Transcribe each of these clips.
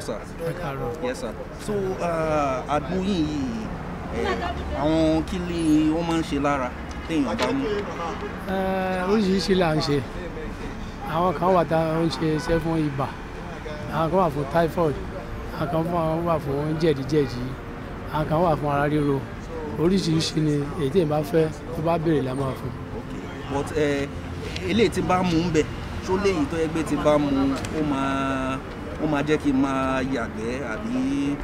sir. ẹ káàárọ̀. yes sir. so uh, àgbo yìí eh, àwọn kí ni wọ́n máa ń ṣe lára téèyàn bá mú. Ẹ, oríṣiríṣi là ń ṣe àwọn kan wà tá à ń ṣe iṣẹ́ fún ibà àwọn kan wà fún typhoid àwọn kan fún- wà fún jẹ̀díjẹ̀dí àwọn kan wà fún ara ríro oríṣiríṣi ni èyí tí èèyàn bá fẹ́ tó bá béèrè la máa fún. but eh, eléyìí tí bá mú un bẹ̀ ṣó léyìí tó yẹ pé tí bá mú ó máa ó máa jẹ́ kí n máa yàgbẹ́ àbí.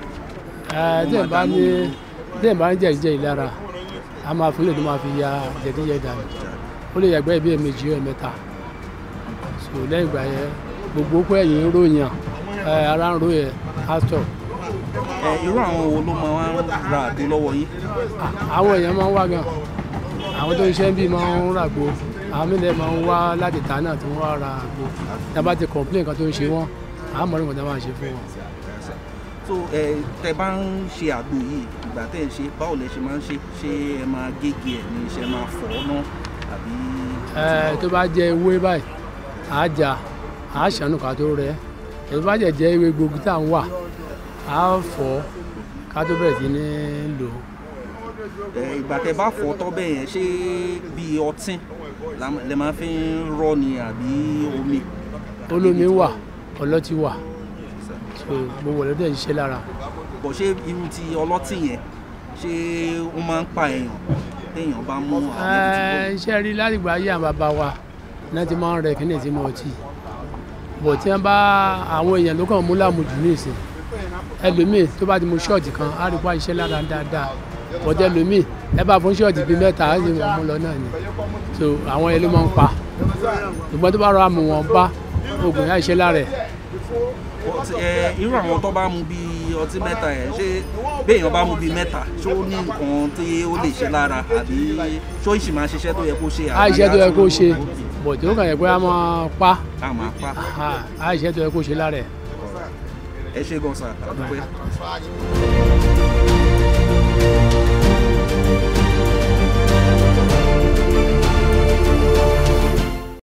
Ẹ, tí èèyàn bá ní tí èèyàn bá ní jẹ̀díjẹ̀dí lára a máa fún lè tó máa fi ya jẹ̀díjẹ̀dí dànù ó lè yàgbẹ́ ìbí ẹ̀mejì ẹ̀mẹ́ta so lẹ́yìn ìgbà yẹn gbogbo pé ẹ̀yìn ń ròyìn ẹ, ara ń ro yẹn á stop. ẹ irú àwọn wo ló máa ń ra àgbo lọ́wọ́ yín. àwọn èèyàn máa ń wá gan àwọn tó ń ṣe ń bí máa ń ràgbo àwọn mílẹ̀ máa ń wá láti ta náà tó ń wá ra àgbo tá a bá ti complain kan tó ń ṣe wọ́n àá mọ̀ nígbà tá a máa ṣe fún wọn. so ẹ tẹ bá ń ṣe àgbo yìí ìgbà tẹ ń ṣe báwo lẹ ṣe máa ń ṣe ṣé ẹ máa gégi ẹ ní ṣe máa fọ̀ ọ́ náà àbí. ẹ tó bá jẹ ewé báyìí àá jà àá ṣàánú ká tó rẹ ẹ tó bá jẹ jẹ ewé gbogbo tá à ń wà àá fọ̀ ká tó bẹ̀rẹ̀ sí ní lò ó. ẹ ìgbà tẹ bá fọ̀ ọ́ tọ́ bẹ́ẹ̀ yẹn ṣé bíi ọtí la- lẹ máa fi ń rọ́ ni àbí omi. olómi wà ọlọ́tí wà so gbogbo ọ̀lọ́dẹ̀ dẹ̀ ń ṣiṣẹ́ lára. bọ̀ ṣé irú ti ọlọ́tí yẹn ṣé ó máa ń pa èèyàn téèyàn bá mú àwọn Ẹ, iṣẹ́ rí látìgbà ayé àwọn bàbá wa náà ti máa ń rẹ kíní tí mo ọtí bọ̀ tí wọ́n bá àwọn èèyàn ló kàn mú lámùjù ní ìsìn ẹlòmíì tó bá ti mu ṣọ́ọ̀tì kan á rí pa iṣẹ́ lára dáadáa bọ̀dẹ̀ ẹlòmíì ẹ bá fún ṣọ́ọ̀tì bíi mẹ́ta á sì mú lọ náà ni so àwọn yẹn ló máa ń pa ṣùgbọ́n tó bá rọra mú wọn bá oògùn yá iṣẹ́ lára ẹ̀ Ọtí- ẹ, irú àwọn tó bá mu bíi ọtí mẹ́ta yẹn ṣé béèyàn bá mu bíi mẹ́ta ṣó ní nǹkan tí ó lè ṣe lára àbí ṣó ìṣì máa ṣiṣẹ́ tó yẹ kó ṣe á àbí iṣẹ́ tó yẹ kó tún- ṣe bọ̀dẹ̀ ó kàn yẹ pé á máa pa a máa pa á iṣẹ́ tó yẹ kó ṣe lára ẹ̀. ẹ ṣe gan sa àdúpẹ́.